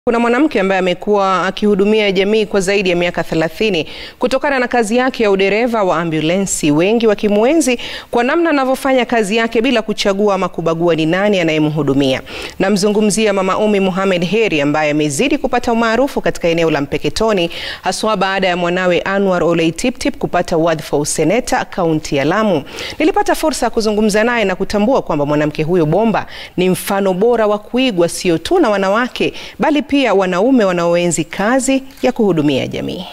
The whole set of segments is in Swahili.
Kuna mwanamke ambaye amekuwa akihudumia jamii kwa zaidi ya miaka 30 kutokana na kazi yake ya udereva wa ambulensi, wengi wakimwenzi kwa namna anavyofanya kazi yake bila kuchagua ama kubagua ni nani anayemhudumia. Namzungumzia Mama Umi Mohamed Heri ambaye amezidi kupata umaarufu katika eneo la Mpeketoni haswa baada ya mwanawe Anwar Olei Tiptip kupata wadhifa wa useneta kaunti ya Lamu. Nilipata fursa ya kuzungumza naye na kutambua kwamba mwanamke huyo bomba ni mfano bora wa kuigwa sio tu na wanawake bali pia wanaume wanaoenzi kazi ya kuhudumia jamii.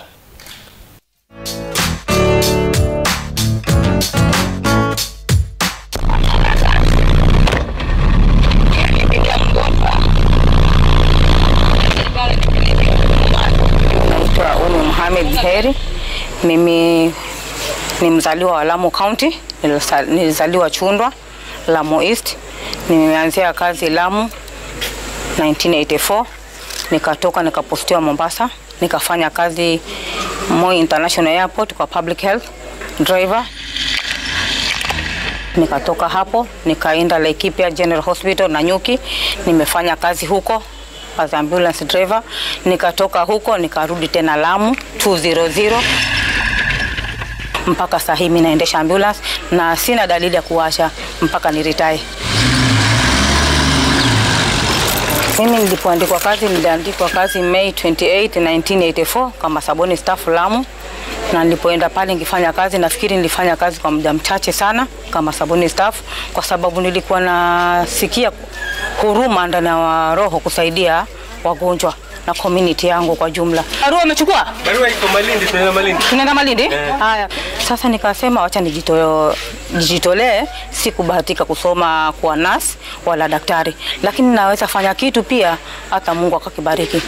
Naitwa Umi Mohamed Heri. Mimi ni mzaliwa wa Lamu County, Nilisa- nilizaliwa Chundwa, Lamu East. Nimeanzia kazi Lamu 1984 nikatoka nikapostiwa Mombasa, nikafanya kazi Moi International Airport kwa public health driver. Nikatoka hapo nikaenda Laikipia General Hospital Nanyuki, nimefanya kazi huko as ambulance driver. Nikatoka huko nikarudi tena Lamu 200 mpaka saa hii mimi naendesha ambulance na sina dalili ya kuacha mpaka ni retire. Mimi nilipoandikwa kazi niliandikwa kazi May 28, 1984 kama sabuni staff Lamu, na nilipoenda pale nikifanya kazi, nafikiri nilifanya kazi kwa muda mchache sana kama sabuni staff, kwa sababu nilikuwa nasikia huruma ndani ya roho kusaidia wagonjwa na community yangu kwa jumla. Barua umechukua? Barua iko Malindi, tunaenda Malindi. Tunaenda Malindi? Haya, sasa nikasema wacha nijito- nijitolee. Sikubahatika kusoma kuwa nurse wala daktari, lakini naweza fanya kitu pia, hata Mungu akakibariki.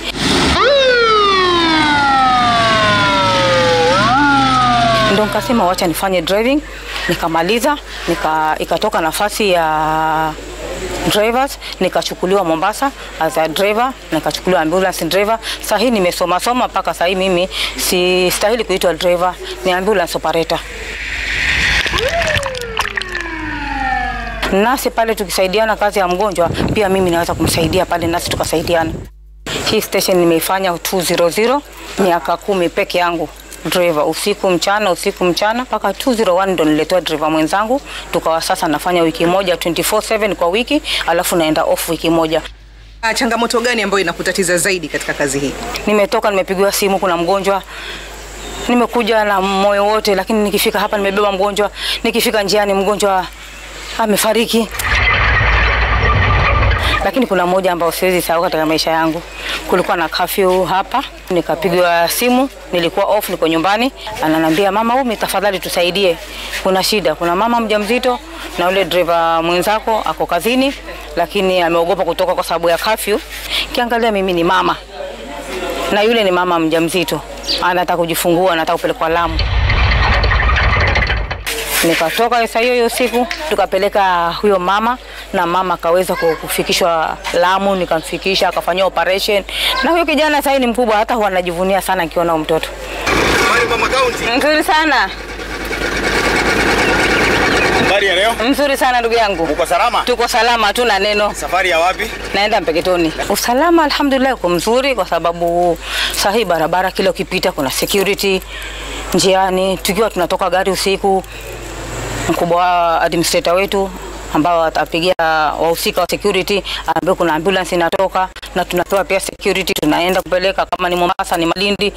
Ndio nikasema wacha nifanye driving, nikamaliza nika, ikatoka nafasi ya drivers nikachukuliwa Mombasa as a driver, nikachukuliwa ambulance driver. Sasa hii nimesoma soma mpaka sasa hii mimi si stahili kuitwa driver, ni ambulance operator. Nasi pale tukisaidiana kazi ya mgonjwa, pia mimi naweza kumsaidia pale, nasi tukasaidiana. Hii station nimeifanya 200 miaka kumi peke yangu driver, usiku mchana, usiku mchana mpaka 201 ndo niletewa driver mwenzangu, tukawa sasa nafanya wiki moja 24/7 kwa wiki, alafu naenda off wiki moja. Ah, Changamoto gani ambayo inakutatiza zaidi katika kazi hii? Nimetoka nimepigiwa simu, kuna mgonjwa nimekuja na moyo wote, lakini nikifika hapa nimebeba mgonjwa, nikifika njiani mgonjwa amefariki. Lakini kuna mmoja ambao siwezi sahau katika maisha yangu. Kulikuwa na curfew hapa, nikapigiwa simu, nilikuwa off, niko nyumbani, ananiambia mama Umi, tafadhali tusaidie, kuna shida, kuna mama mjamzito na yule driver mwenzako ako kazini, lakini ameogopa kutoka kwa sababu ya curfew. Kiangalia mimi ni mama na yule ni mama mjamzito anataka kujifungua, anataka kupelekwa Lamu. Nikatoka saa hiyo hiyo siku tukapeleka huyo mama na mama akaweza ku- kufikishwa Lamu, nikamfikisha akafanyia operation, na huyo kijana sasa ni mkubwa, hata huwa anajivunia sana akiona huyo mtoto. Habari mama kaunti. Mzuri sana, Habari ya leo. mzuri sana ndugu yangu, Uko salama? tuko salama, hatuna neno. Safari ya wapi? naenda Mpeketoni. Usalama alhamdulillah uko mzuri, kwa sababu saa hii barabara kila ukipita kuna security njiani. Tukiwa tunatoka gari usiku, mkubwa wa administrator wetu ambao atapigia wahusika wa security, ambapo kuna ambulance inatoka na tunapewa pia security, tunaenda kupeleka kama ni Mombasa, ni Malindi.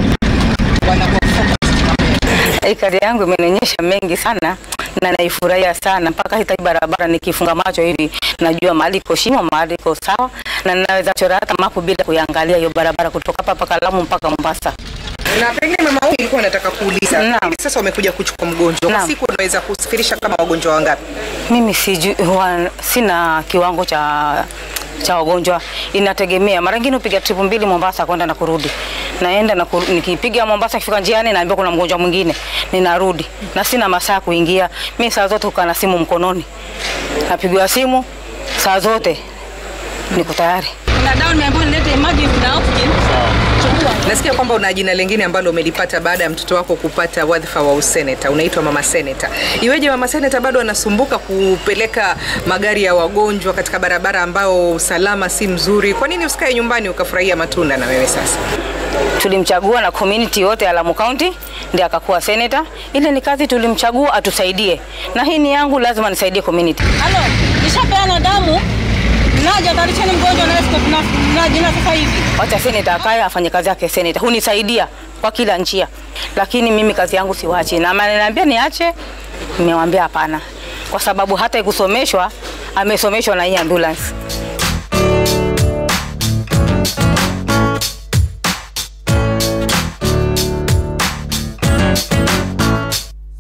Hii kazi yangu imenionyesha mengi sana na naifurahia sana mpaka hata hii barabara nikifunga macho hivi najua mahali iko shimo, mahali iko sawa, na naweza chora hata mapu bila kuiangalia hiyo barabara kutoka hapa mpaka Lamu mpaka Mombasa. Na pengine mama huyu ilikuwa nataka kuuliza. Naam. Hivi Sasa umekuja kuchukua mgonjwa. Kwa Naam. siku unaweza kusafirisha kama wagonjwa wangapi? Mimi siju, huwa sina kiwango cha cha wagonjwa, inategemea. Mara nyingine upiga trip mbili Mombasa kwenda na kurudi, naenda na kurudi. Nikipiga Mombasa, kifika njiani naambiwa kuna mgonjwa mwingine, ninarudi na sina masaa ya kuingia. Mimi saa zote ukaa na simu mkononi, napigiwa simu saa zote, niko tayari. Kuna dawa nimeambiwa nilete emergency na oxygen. Chukua. Nasikia kwamba kwamba una jina lingine ambalo umelipata baada ya mtoto wako kupata wadhifa wa useneta, unaitwa mama seneta. Iweje mama seneta bado anasumbuka kupeleka magari ya wagonjwa katika barabara ambao usalama si mzuri? Kwa nini usikae nyumbani ukafurahia matunda na wewe sasa? Tulimchagua na community yote ya Lamu County ndiye akakuwa senator. Ile ni kazi tulimchagua atusaidie, na hii ni yangu, lazima nisaidie community. Halo, nishapeana damu, naja tarisheni mgonjwa na escort na na jina sasa hivi. Wacha senator akae afanye kazi yake senator, hunisaidia kwa kila njia, lakini mimi kazi yangu siwachi, na ameniambia niache, nimewambia hapana, kwa sababu hata ikusomeshwa amesomeshwa na hii ambulance